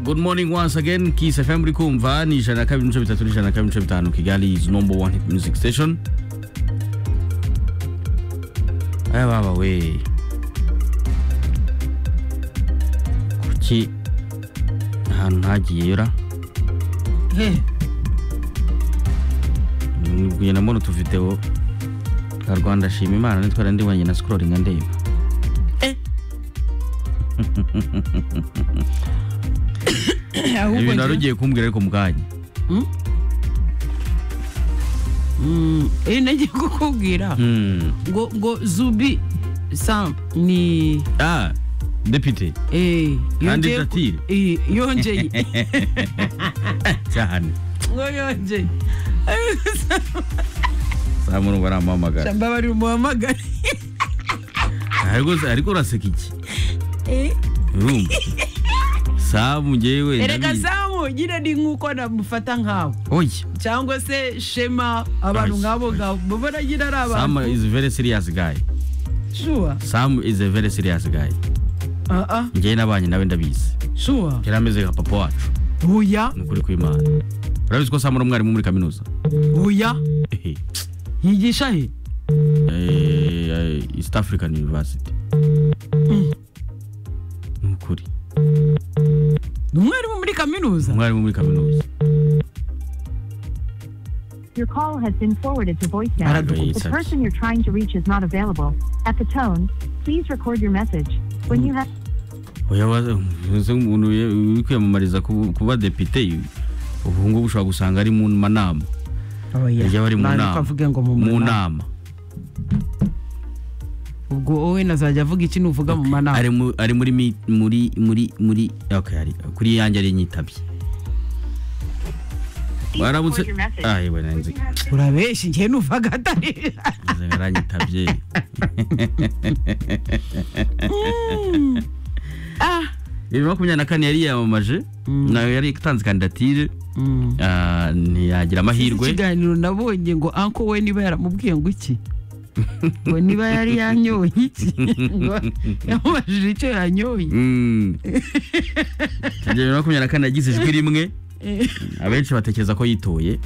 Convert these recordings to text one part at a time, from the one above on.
good morning once again kiss fm muri kumva ni ijana na kabiri n'ibice bitatu n'ijana na kabiri n'ibice bitanu kigali is number one hit music station aya baba we kuki ahantu ntagiye yora kugenda mbona utuvideo twa rwanda shima imana nitwara ndi wanjye na sikororinga ndeba ibintu wari ahubwo ugiye kumbwira ariko mu kanya iyo nagiye kukubwira Hmm. ngo ngo zubi sam ni ah depite eh, Kandi yongeye ku- tatire. eh, yongeye cyane ngo yongeye saa murumva aramuhamagara mbabarira umuhamagare ariko ariko uraseka iki urumva samu njyewe erega ndabizi. samu nyine ni nk'uko namufata nkawe oya cyangwa se shema abantu Ay, nk'abo ay. ngabo mbona nyine ari samu abantu is a very serious guy shuwa samu is a very serious guy aha njyewe n'abanyi nawe ndabizi shuwa yari ameze nka papa wacu buya ni ukuri kw'imana urabizi ko samu ari umwarimu muri kaminuza buya Ehe. yigisha he Eh, eh, east african university ni ukuri ni umwarimu muri kaminuza umwarimu muri kaminuza Your call has been forwarded to voicemail. Aradukuye The cyane. person you're trying to reach is not available. At the tone, please record your message. When you have oya wa- uzi umuntu ye- uri kwiyamamariza kuba kuba depite ubu ngubu ushobora gusanga ari mu manama oya iyo bari mu nama avuge ngo mu mu nama nama ubwo wowe nazajya avuga iki nuvuga mu manama ari mu- ari muri mi- muri muri muri okay ari kuri yanjye ari nyitabye Please waramutse record your message. ah yewe nanzi urabeshya igihe nuvaga atari nzi aranyitabye Ah. bibiri makumyabiri na kane yari yiyamamaje nawe yari itanze kandidatire Mm. ah, ntiyagira amahirwe ikiganiro nabonye ngo anko we niba yaramubwiye ngo iki ngo niba yari yanyoye iki ngo yamubajije icyo yanyoye Mm. bibiri makumyabiri na kane yagize ijwi rimwe abenshi batekereza ko yitoye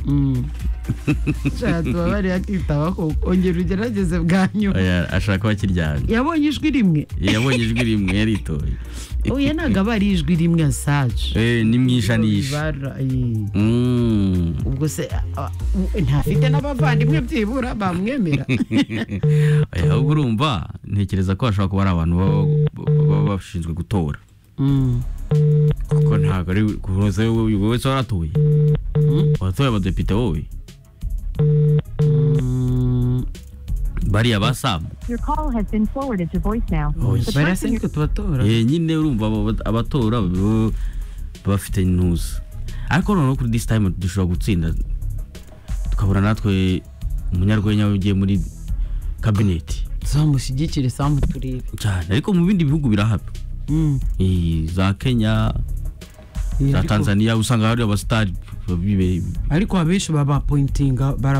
nshaka tubabare akitaba ko ongera ugerageze bwa nyuma Oya, ashaka kuba akiryamye yabonye ijwi rimwe yabonye ijwi rimwe yaritoye uyu ntabwo aba ari ijwi rimwe asaje Eh, ni mu ijanisha Ibara, eh. Mm. ubwo se ah, ah, ntafite n'abavandimwe byibura bamwemera Oya, ahubwo urumva ntekereza ko bashobora kuba ari abantu baba baba bashinzwe gutora Mm. kuko ntabwo ari kuza wowe wowe wese waratoye watoye abadepite wowe Mm. bariya ba samu your call has been forwarded to voicemail. Oh, The bariya se person niko tubatora Eh, nyine urumva aba- abatora bo- bafite intuza ariko noneho kuri this time dushobora gutsinda tukabura natwe umunyarwenya ugiye muri kabineti tuzamushyigikire samu turebe cyane ariko mu bindi bihugu birahaba Mm. Eh, za kenya za Ariko- tanzania usanga hari abasitari bibe ariko abenshi baba pointinga baraba